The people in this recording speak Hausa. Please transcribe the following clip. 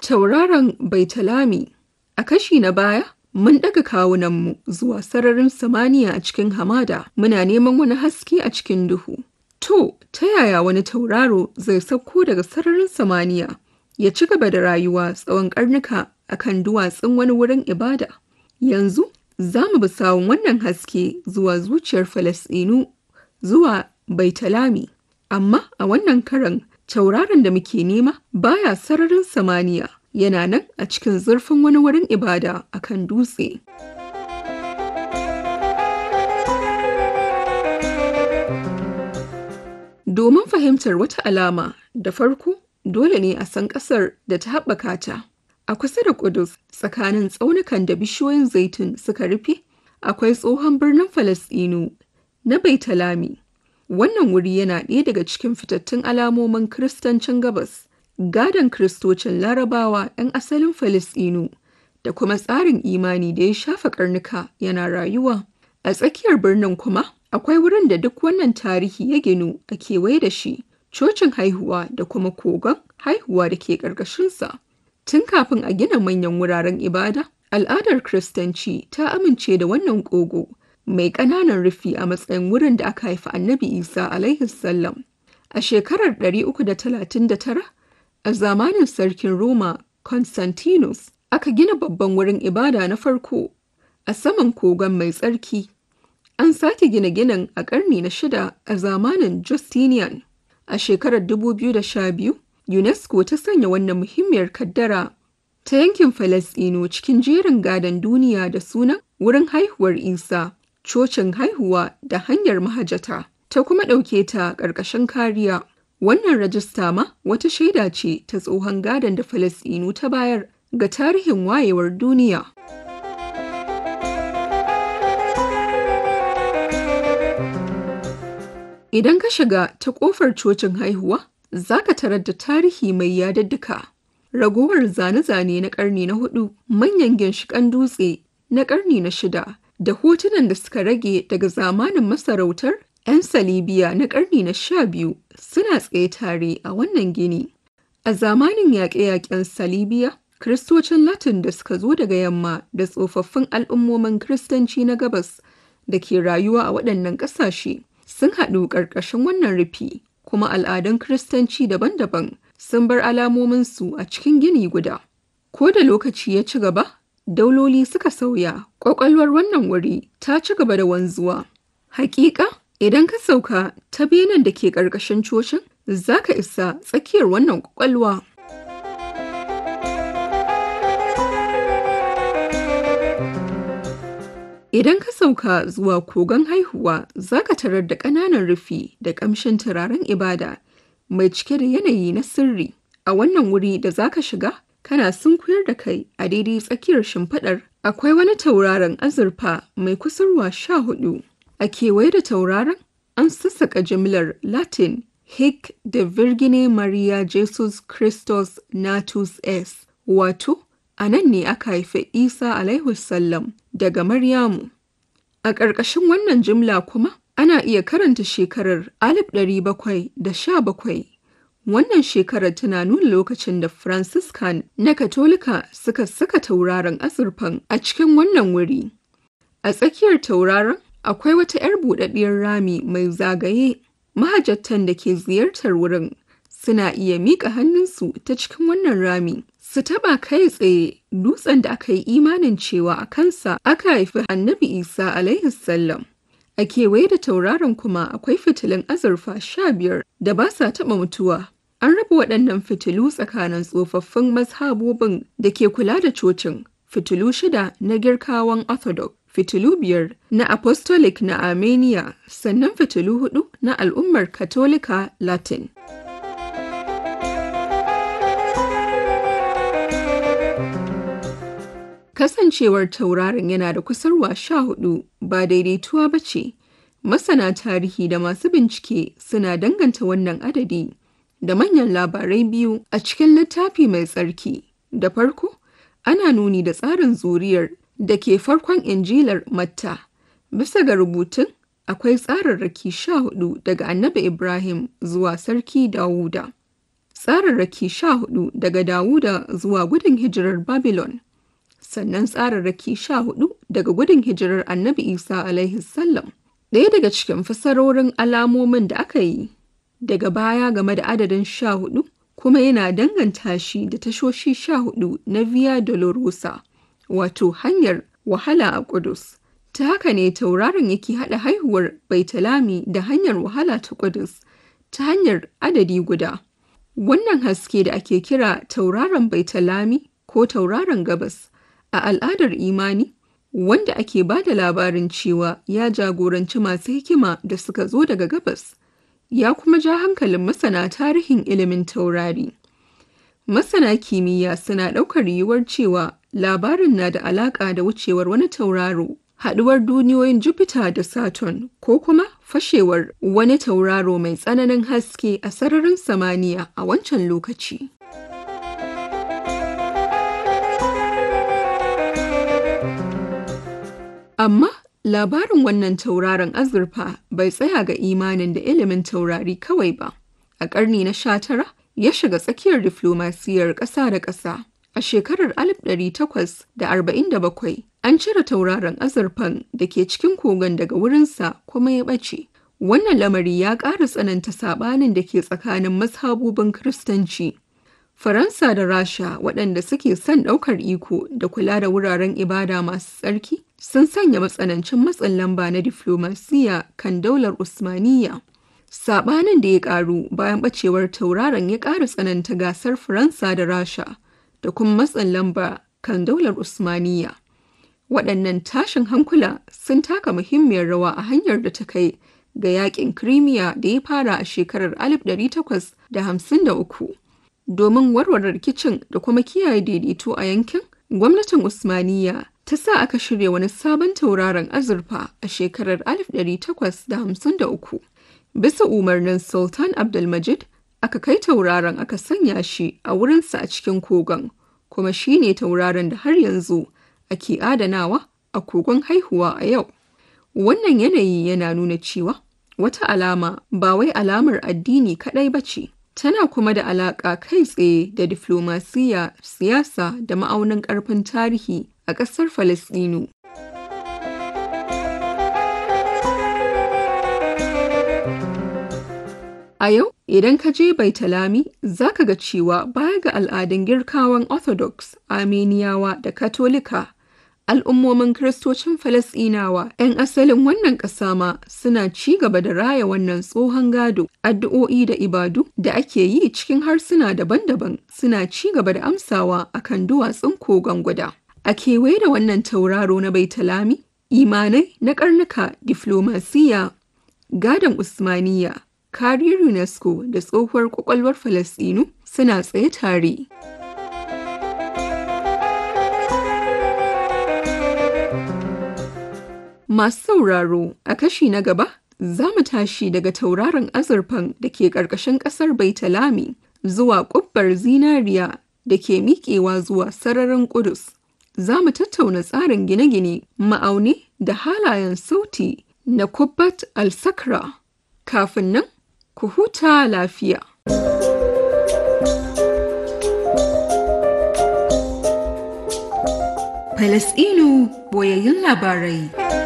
Tauraron Baitalami A kashi na baya, mun ɗaga kawunanmu zuwa sararin samaniya a cikin hamada, muna neman wani haske a cikin duhu. To, ta yaya wani tauraro zai sauko daga sararin samaniya ya ci gaba da rayuwa tsawon ƙarnuka a kan duwatsun wani wurin ibada? Yanzu, za mu bi sawun wannan haske zuwa zuciyar Falasɗinu zuwa Baitalami. Amma a wannan karan, tauraron da muke nema baya sararin samaniya. yana nan a cikin zurfin wani wurin ibada a kan dutse. Domin fahimtar wata alama da farko dole ne a san ƙasar da ta haɓaka ta. A kusa da Ƙudus tsakanin tsaunukan da bishiyoyin zaitun suka rufe, akwai tsohon birnin Falasɗinu na Baitalami. Wannan wuri yana ɗaya daga cikin fitattun alamomin Kiristancin Gabas. gadon kristocin larabawa 'yan asalin Falasɗinu da kuma tsarin imani da ya shafa karnuka yana rayuwa. A tsakiyar birnin kuma akwai wurin da duk wannan tarihi ya ginu a kewaye da shi, cocin haihuwa da kuma kogon haihuwa da ke ƙarƙashinsa. Tun kafin a gina manyan wuraren ibada, al'adar Kiristanci ta amince da wannan ƙogo mai ƙananan rufi a matsayin wurin da aka haifi annabi Isa alaihi salam. A shekarar 339 A zamanin sarkin Roma Constantinus aka gina babban wurin ibada na farko a saman kogon mai tsarki. An sake gina ginin a ƙarni na shida a zamanin Justinian. A shekarar 2012, UNESCO ta sanya wannan muhimmiyar kaddara ta yankin Falasɗinu cikin jerin gadon duniya da sunan wurin haihuwar Isa, cocin haihuwa da hanyar mahajata, ta kuma ɗauke ta ƙarƙashin kariya. Wannan rajista ma wata shaida ce ta tsohon gadon da Falasɗinu ta bayar ga tarihin wayewar duniya. Idan ka shiga ta ƙofar cocin haihuwa, za ka tarar da tarihi mai yadadduka. Ragowar zane-zane na ƙarni na hudu, manyan ginshiƙan dutse na ƙarni na shida, da hotunan da suka rage daga zamanin masarautar 'yan Salibiya na ƙarni na sha biyu suna tsaye tare a wannan gini. A zamanin yaƙe-yaƙen Salibiya, Kiristocin Latin da suka zo daga yamma da tsofaffin al'ummomin Kiristanci na gabas da ke rayuwa a waɗannan ƙasashe sun haɗu ƙarƙashin wannan rufi, kuma al'adun Kiristanci daban-daban sun bar alamominsu a cikin gini guda. Ko da lokaci ya ci gaba, dauloli suka sauya, ƙwaƙwalwar wannan wuri ta ci gaba da wanzuwa. Hakika, Idan ka sauka ta benen da ke ƙarƙashin cocin, za ka isa tsakiyar wannan ƙwaƙwalwa. Idan ka sauka zuwa kogon haihuwa, za ka tarar da ƙananan rufi da ƙamshin turaren ibada mai cike da yanayi na sirri. A wannan wuri da za ka shiga, kana sunkuyar da kai a daidai tsakiyar shimfiɗar. Akwai wani tauraron azurfa mai kusurwa sha hudu. A kewaye da tauraron, an sassaƙa jimlar Latin Hic de Virgine Maria Jesus Christus Natus Es, wato, a nan ne aka haifi Isa alaihi sallam daga Maryamu. A ƙarƙashin wannan jimla kuma, ana iya karanta shekarar 1717. Wannan shekarar tana nuna lokacin da Franciscan na Katolika suka saka tauraron azurfan a cikin wannan wuri. A tsakiyar tauraron akwai wata 'yar buɗaɗɗiyar rami mai zagaye mahajjatan da ke ziyartar wurin suna iya miƙa hannunsu ta cikin wannan rami su taɓa kai tsaye dutsen da aka yi imanin cewa a kansa aka haifi annabi isa alaihi sallam a kewaye da tauraron kuma akwai fitilun azurfa sha biyar da ba sa taɓa mutuwa an raba waɗannan fitilu tsakanin tsofaffin mazhabobin da ke kula da cocin fitilu shida na girkawan orthodox fitilu biyar na apostolic na armenia sannan fitilu hudu na al'ummar katolika latin kasancewar tauraron yana da kusurwa sha hudu ba daidaituwa ba ce masana tarihi da masu bincike suna danganta wannan adadi da manyan labarai biyu a cikin littafi mai tsarki da farko ana nuni da tsarin zuriyar da ke farkon injilar Matta. Bisa ga rubutun, akwai tsararraki sha hudu daga annabi Ibrahim zuwa sarki Dawuda. tsararraki sha hudu daga Dawuda zuwa gudun hijirar Babylon, sannan tsararraki sha hudu daga gudun hijirar Annabi Isa alaihi sallam. Ɗaya daga cikin fasarorin alamomin da aka yi daga baya game da adadin sha hudu kuma yana danganta shi da tashoshi sha hudu na Via Dolorosa, wato hanyar wahala a Kudus. Ta haka ne tauraron yake haɗa haihuwar Baitalami da hanyar wahala ta Kudus ta hanyar adadi guda. Wannan haske da ake kira tauraron Baitalami ko tauraron gabas a al'adar imani wanda ake ba da labarin cewa ya jagoranci masu hikima da suka zo daga gabas ya kuma ja hankalin masana tarihin ilimin taurari. Masana kimiyya suna ɗaukar yiwuwar cewa labarin na da alaƙa da wucewar wani tauraro, haɗuwar duniyoyin Jupiter da Saturn ko kuma fashewar wani tauraro mai tsananin haske a sararin samaniya a wancan lokaci. Amma labarin wannan tauraron azurfa bai tsaya ga imanin da ilimin taurari kawai ba. A ƙarni na sha tara ya shiga tsakiyar diflomasiyar ƙasa da ƙasa. A shekarar 1847 an cire tauraron azurfan da ke cikin kogon daga wurinsa kuma ya ɓace. Wannan lamari ya ƙara tsananta saɓanin da ke tsakanin mazhabubin Kiristanci. Faransa da Rasha waɗanda suke son ɗaukar iko da kula da wuraren ibada masu tsarki sun sanya matsanancin matsin lamba na diflomasiyya kan daular Usmaniyya. Saɓanin da ya ƙaru bayan ɓacewar tauraron ya ƙara tsananta gasar Faransa da Rasha da kuma matsin lamba kan daular Usmaniyya. Waɗannan tashin hankula sun taka muhimmiyar rawa a hanyar da ta kai ga yaƙin Crimea da ya fara a shekarar 1853. Domin warware rikicin da kuma kiyaye daidaito a yankin, gwamnatin Usmaniyya ta sa aka shirya wani sabon tauraron azurfa a shekarar 1853. Bisa umarnin Sultan Abdulmajid, aka kai tauraron aka sanya shi a wurinsa a cikin kogon, kuma shi ne tauraron da har yanzu ake adanawa a kogon haihuwa a yau. Wannan yanayi yana nuna cewa wata alama ba wai alamar addini kaɗai ba ce, tana kuma da alaƙa kai tsaye da diflomasiyya, siyasa da ma'aunin ƙarfin tarihi a ƙasar Falasɗinu. A yau, idan ka je Baitalami, za ka ga cewa baya ga al'adun girkawan Orthodox, Armeniyawa da Katolika, al'ummomin Kiristocin Falasɗinawa 'yan asalin wannan ƙasa ma suna ci gaba da raya wannan tsohon gado, addu'o'i da ibadu da ake yi cikin harsuna daban-daban suna ci gaba da amsawa akan duwatsun kogon guda. A kewaye da wannan tauraro na Baitalami, imanai na karnuka diflomasiyya, gadon Usmaniyya, kariyar UNESCO da tsohuwar kwakwalwar Falasɗinu suna tsaye tare. Masu sauraro a kashi na gaba za mu tashi daga tauraron azurfan da ke ƙarƙashin ƙasar Baitalami zuwa ƙubbar zinariya da ke miƙewa zuwa sararin Ƙudus. Za mu tattauna tsarin gine-gine, ma'auni da halayen sauti na Kubbat al-Sakra. Kafin nan, ku huta lafiya. Falasɗinu boyayyun labarai.